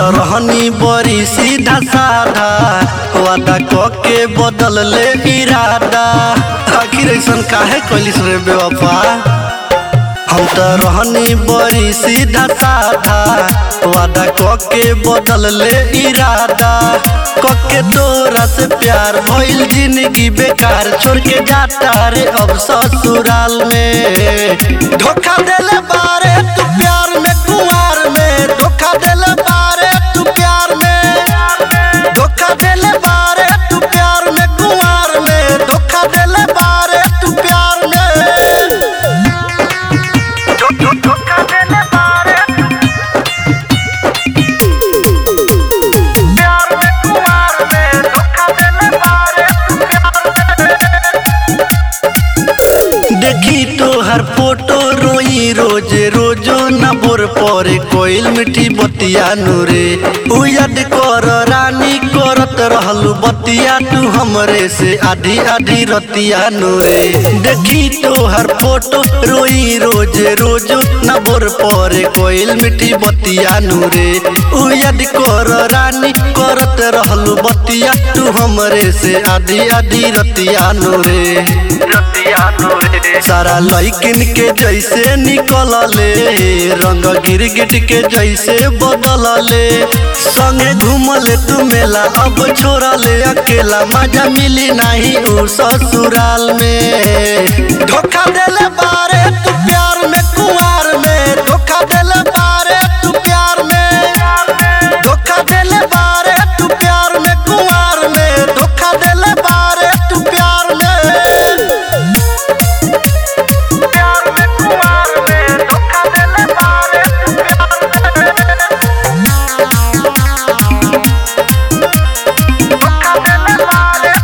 रहनी बड़ी सीधा साधा वादा क के बदल ले इरादा आखिर ऐसन काहे कैलिस रे बेवफा हम तो रहनी बड़ी सीधा साधा वादा क के बदल ले इरादा क के तोरा से प्यार भइल जिंदगी बेकार छोड़ के जाता रे अब ससुराल में धोखा देले बारे तू प्यार में कुंवार में धोखा देले बारे तू प्यार में धोखा देले बारे तू प्यार में कुंवार में धोखा देले बारे तू प्यार में धोखा देले बारे प्यार में कुमार में धोखा देले बारे देखी तो हर फोटो रोई रोजे रोजो न बोर परे कोइल मिठी बतिया नूरे उ याद कर रानी करत रहलू बतिया तू हमरे से आधी आधी रतिया नूरे देखी तो हर फोटो रोई रोजे रोजो न बोर परे कोइल मिठी बतिया नूरे उ याद कर रानी करत रहलू बतिया तू हमरे से आधी आधी रतिया नूरे रतिया नूरे सारा लइकिन के जैसे निकल ले रंग गिरगिट के जैसे बदल ले संगे घूमले तू मेला अब छोड़ा ले अकेला मजा मिली नहीं उ ससुराल में धोखा देले बारे तू प्यार में कुंवार में धोखा देले बारे तू प्यार में धोखा देले बारे तू प्यार में कुंवार में धोखा देले बारे तू प्यार में प्यार में कुमार में धोखा देले बारे धोखा देले बारे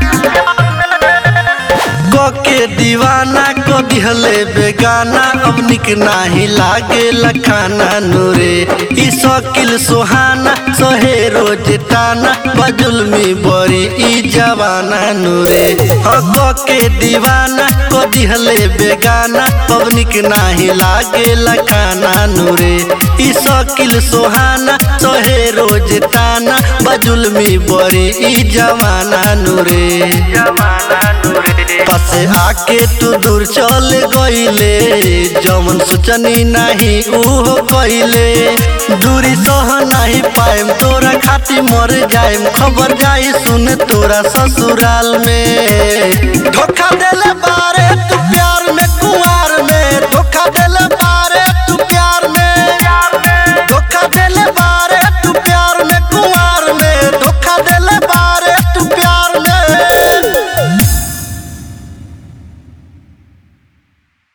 के दीवाना को दिहले बेगाना अब निक नाही लागे लखाना नूरे ई शकील सुहाना सहे रोज ताना बजुलमी बड़ी ई जवाना नूरे हक के दीवाना को दिहले बेगाना अब निक नाही लागे लखाना नूरे ई शकील सुहाना सहे रोज ताना बजुलमी बड़ी ई जवाना नूरे जमाना नूरे पासे आके तू दूर चल गईले जमन सोचनी नहीं उहो कइले दूरी सह नहीं पाएम तोरा खातिर मर जाएम खबर जाई सुन तोरा ससुराल में धोखा देले बारे